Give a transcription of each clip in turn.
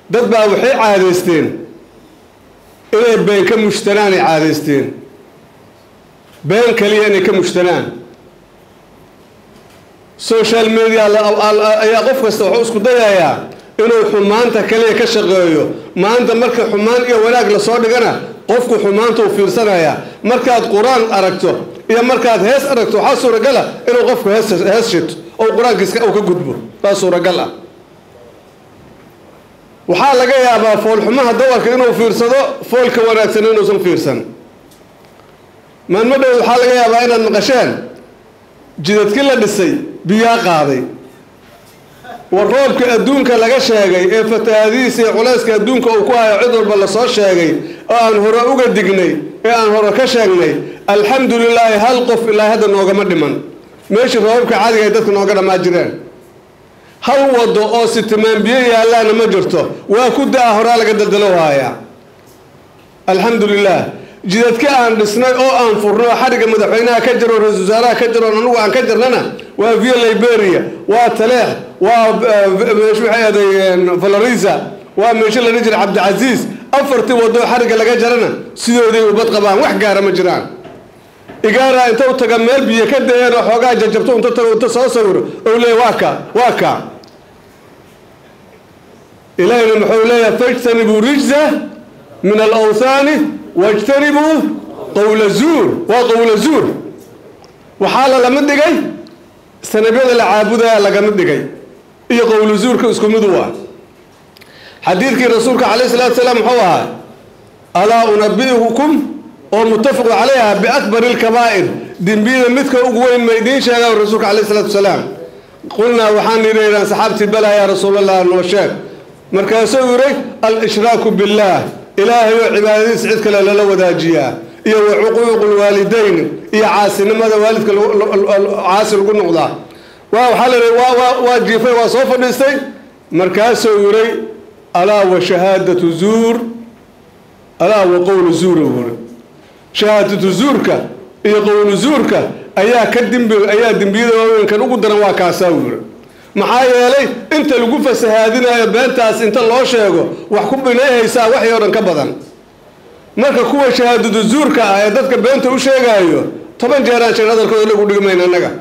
dad baa waxay caadaysteen inay been ka mushtanaan ay caadaysteen been kaliya inay ka mushtanaan social media ayaa qof kasta wuxuu isku dayayaa inuu xumaanta kaliya ka shaqeeyo maanta marka xumaan iyo wanaag lasoo dhigana qofku xumaanta uu fiirsanaya markaad qur-aan aragto iyo markaad hees aragto waxaa suuragala inuu qofku hees hees shito oo qur-aankiiska uu ka gudbo baa suuragal ah waxaa laga yaabaa foolxumaha dawarka inuu fiirsado foolka wanaagsan inuusan fiirsan maalmo dhow waxaa laga yaabaa inaad maqasheen jidadkii la dhisay biyaa qaaday war roobka adduunka laga sheegay ee fatahaadihiisa iyo culayska adduunka uu ku hayo cid walba lasoo sheegay oo aan hore uga dignay ee aan hore ka sheegnay alxamdu lilaahi hal qof ilaa hadda noogama dhiman meeshii roobabka caadiga ay dadka nooga dhammaa jireen hal wado oo sitimaan biyo yaallaana ma jirto waa ku da-a horaa laga daldalo haaya alxamdu lilah jidadka aan dhisnay oo aan furno xadhigga madaxweynaha ka jiro ra-isul wasaaraha ka jiro anugu aan ka jirnana waa via liberia waa taleex waa meeshu waxay aday valorisa waa meesho la dhihi jira cabdicasiis afartii wadoo xadhigga laga jarana sidooday ubad qabaan wax gaara ma jiraan igaara inta u taga meel biyo ka dayeen oo xoogaa jajabto inta tago inta soo sawiro ou leeya waa ka waa ka ilaahina muxuu leeyahay fajtanibuu rijza min alawthaani wajtanibuu qowla zuur waa qowla zuur waxaa la lama dhigay sanabyada la caabudaya lagama dhigay iyo qowla zuurka isku mid u ah xadiidkii rasuulka calayh salatu salaam muxuu ahaa alaa unabi'ukum oo muttafaqu calayha biakbari lkabaa'ir dembiyada midka ugu weyn ma idiin sheegaa rasuulka calayh salatu salaam qulnaa waxaan yidhahdaan saxaabtii bala yaa rasuulallah noo sheeg markaasuu yidhi al-ishraaku billaah ilaahay oo cibaadadiisa cid kale lala wadaajiyaa iyo wa cuquuqu lwaalidayn iyo caasinimada waalidka caasi lagu noqdaa waa waxaa la yidhi waa waa jiifay waa soo fadhiistay markaasuu yidhi alaa wa shahaadatu zuur alaa wa qowlu zuur wuri shahaadatu zuurka iyo qowlu zuurka ayaa ka dembi ayaa dembiyada waaweynkan ugu daran waa kaasaa wuri maxaa yeelay inta lagu fasahaadinayo beentaas inta loo sheego wax ku binayhaysaa waxii oo dhan ka badan marka kuwa shahaadadu zuurka ah ee dadka beenta u sheegaayo toban jeeraan sheeg hadalkooda lagu dhigmayna annaga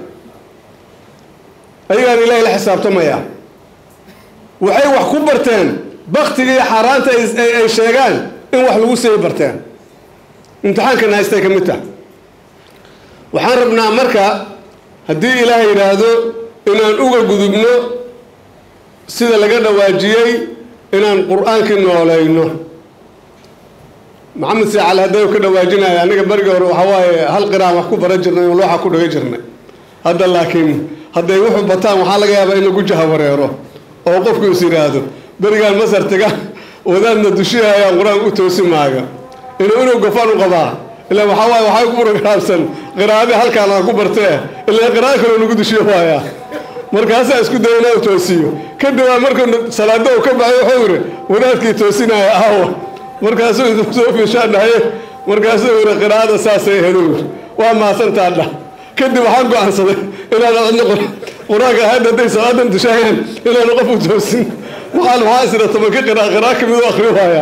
ayagaan ilaahay la xisaabtamaya waxay wax ku barteen baktiga iyo xaaraanta ay sheegaan in wax lagu sii barteen imtixaankana haystay ka mid tah waxaan rabnaa marka haddii ilaah yidhaahdo inaan uga gudubno sida laga dhawaajiyey inaan qur-aankii noolayno maxamed saacal hadday ka dhawaajinaya aniga beriga hore waxaa waaye hal qiraan wax ku baran jirnay oo looxa ku dhaga jirnay hadda laakiin hadday wuxuu bataan waxaa laga yaabaa in lagu jahawareero oo qofku is yidhaahdo berigaan masar taga wadaadna dushihayaan qur-aan u toosi maaga inuu inuu gofaan u qabaa ila waxaa waaye waxay ku programsan qiraa'adii halkaan aan ku bartee ilaa qiraa'ad kaloo nagu dushiyo waayaa markaasaa isku daya inaa toosiyo kadib aa markuu salaado uu ka baxay wuxuu yidhi wadaadkii toosinaya aawa markaasuu soo fiishaan dhahaye markaasuu yidhi qiraa'ada saasay ahayd yidhi waa maasantaa dhah kadib waxaan go-aansaday inaan cidna qur-aanka ahayd hadday salaadan dushayaan inaanu qof u toosin waxaan waxaa isira tobanka qiraa qiraa kamid u akri waayaa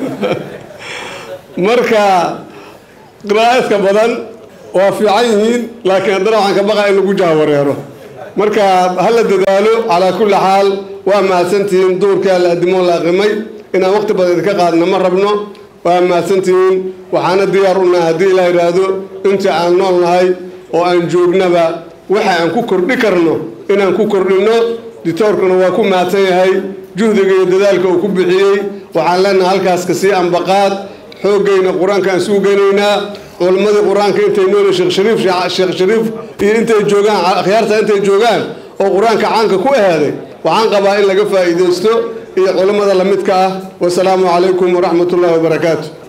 marka qiraa'adka badan waa fiican yihiin laakiin haddana waxaan ka baqaa in lagu jahwareero marka hala dadaalo calaa kulli xaal waa mahadsantihiin duurkaa la adimoon la aqimay inaan waqti badan idinka qaadna ma rabno waa mahadsantihiin waxaana diyaar u nahay haddii ilaa yidhaahdo inta aan nool nahay oo aan joognaba waxa aan ku kordhi karno inaan ku kordhinno ditoorkuna waa ku mahadsan yahay juhdiga iyo dadaalka uu ku bixiyey waxaan leenahay halkaas kasii ambaqaad xooggayna qur-aanka aan suu geynaynaa culammadii qur-aanka intay nool sheekh shariif sheekh shariif iyo intay joogaan akhyaarta intay joogaan oo qur-aanka caanka ku ahaaday waxaan qabaa in laga faa'iidaysto iyo culammada lamidka ah wasalaamu calaykum waraxmat ullahi wabarakaatu